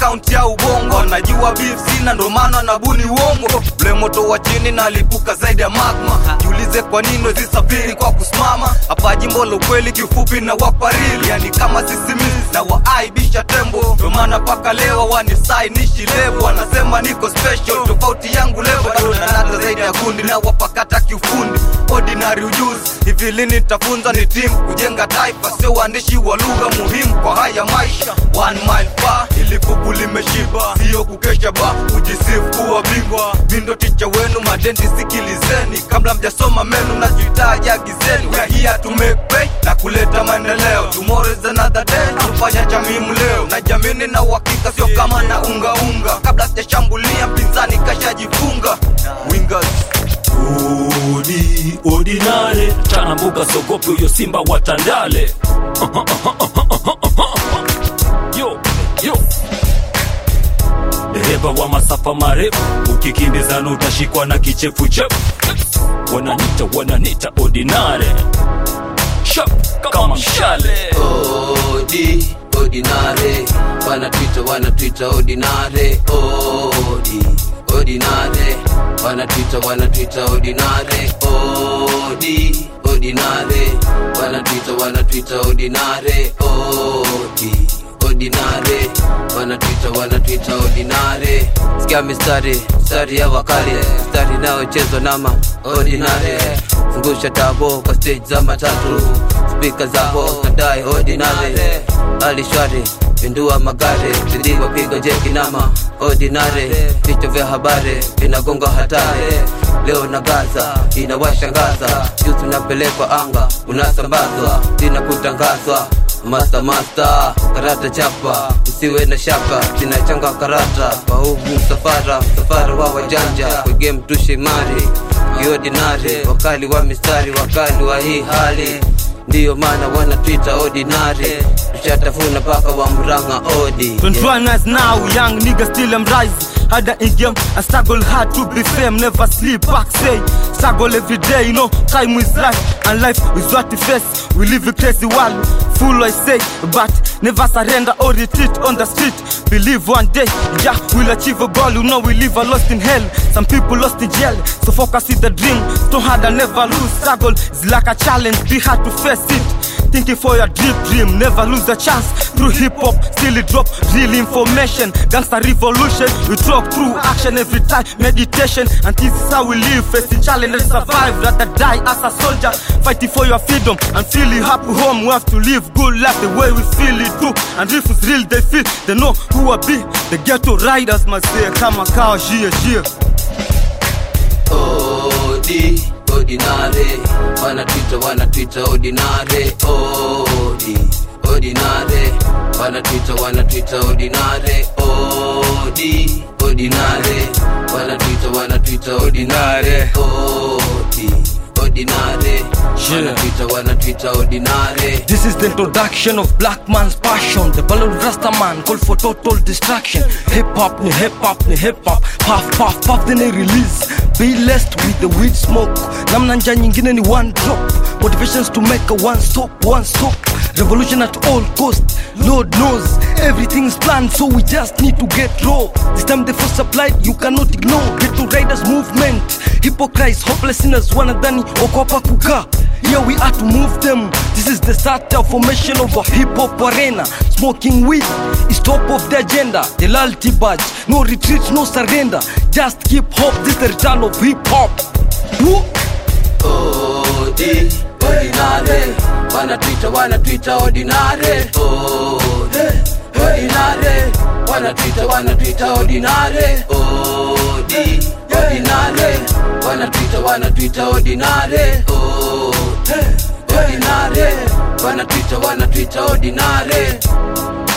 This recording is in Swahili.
kaunti ya ubongo wanajua beef sina ndo maana nabuni uongo ule moto wa chini nalipuka zaidi ya magma jiulize kwa nini wezisafiri kwa kusimama hapa jimbo la ukweli kifupi na waparili yani kama sisimizi na waaibisha tembo ndo maana paka leo wanisainishi lebo wanasema niko special tofauti yangu levo bado nanata zaidi ya kundi na wapakata kiufundi ordinary ujuzi hivi lini nitafunza ni timu kujenga taifa sio uandishi wa lugha muhimu kwa haya maisha one mile far ili kuku limeshiba sio kukesha ba kujisifu kuwa bingwa mindo ticha wenu madendi sikilizeni kabla mjasoma menu najuhitaji agizeni we are here to make pay na kuleta maendeleo tomorrow is another day tufanya cha muhimu leo na jamini na uhakika sio kama na unga unga kabla sijashambulia mpinzani kashajifunga wingers Odi, ordinary chana mbuga sogopi huyo simba watandale yo yo dereva wa masafa marefu ukikimbizana utashikwa na kichefuchefu wananita wananita ordinary Sharp kama mshale Odi, ordinary wanatwita wanatwita ordinary odi ordinary wanatwita wanatwita ordinary odi ordinary wanatwita wanatwita ordinary odi ordinary wanatwita wanatwita ordinary sikia mistari mistari ya wakali mistari inayochezwa nama ordinary zungusha tabo kwa stage za matatu spika zako kadai ordinary hali shwari pindua magari ziliwa piga jeki nama ordinary vichwa vya habari vinagonga hatari leo na gaza inawashangaza juzi unapelekwa anga unasambazwa zina kutangazwa Master master, karata chapa, usiwe na shaka, zinachanga karata, wahubu msafara, msafara wa wajanja, kwa game tushe mari, kiordinary, wakali wa mistari, wakali wa hii hali, ndiyo maana wana Twitter ordinary, tushatafuna paka wa mranga odi. 21 years now, young nigga still am rise. Harder in game, I struggle hard to be fame, never sleep, back say. Struggle every day, you know, time is life, and life is what we face. We live a crazy world, full I say, but never surrender or retreat on the street. Believe one day, yeah, we'll achieve a goal. You know, we live a lost in hell. Some people lost in jail, so focus in the dream. Stone hard and never lose. Struggle is like a challenge, be hard to face it. Thinking for your deep dream, never lose a chance. Through hip hop, still it drop real information. Gangster revolution, we talk through action every time. Meditation, and this is how we live. Facing challenge and survive, rather die as a soldier. Fighting for your freedom and feeling happy home. We have to live good life the way we feel it too. And if it's real, they feel, they know who I be. The ghetto riders must say, come a cow, yeah, yeah. odi ordinary wanatwita wanatwita ordinary odi ordinary wanatwita wanatwita ordinary odi ordinary wanatwita wanatwita ordinary odi ordinary wanatwita wanatwita ordinary This is the introduction of black man's passion. The ballad of Rasta man call for total destruction. Hip hop, ni hip hop, ni hip hop. Puff, puff, puff, then they release. Be blessed with the weed smoke. Namna njia nyingine ni one drop. Motivations to make a one stop, one stop. Revolution at all cost. Lord knows everything's planned, so we just need to get raw. This time the force supplied, you cannot ignore. Get to riders movement. Hypocrites, hopeless sinners, wanadhani wako hapa kukaa. Here we are to move them. This is the start of formation of a hip hop arena. Smoking weed is top of the agenda. The loyalty badge, no retreat, no surrender. Just keep hope. This is the return of hip hop. Woo! odi ordinary wanatwita wanatwita ordinary odi ordinary wanatwita wanatwita ordinary odi ordinary wanatwita wanatwita ordinary odi ordinary wanatwita wanatwita ordinary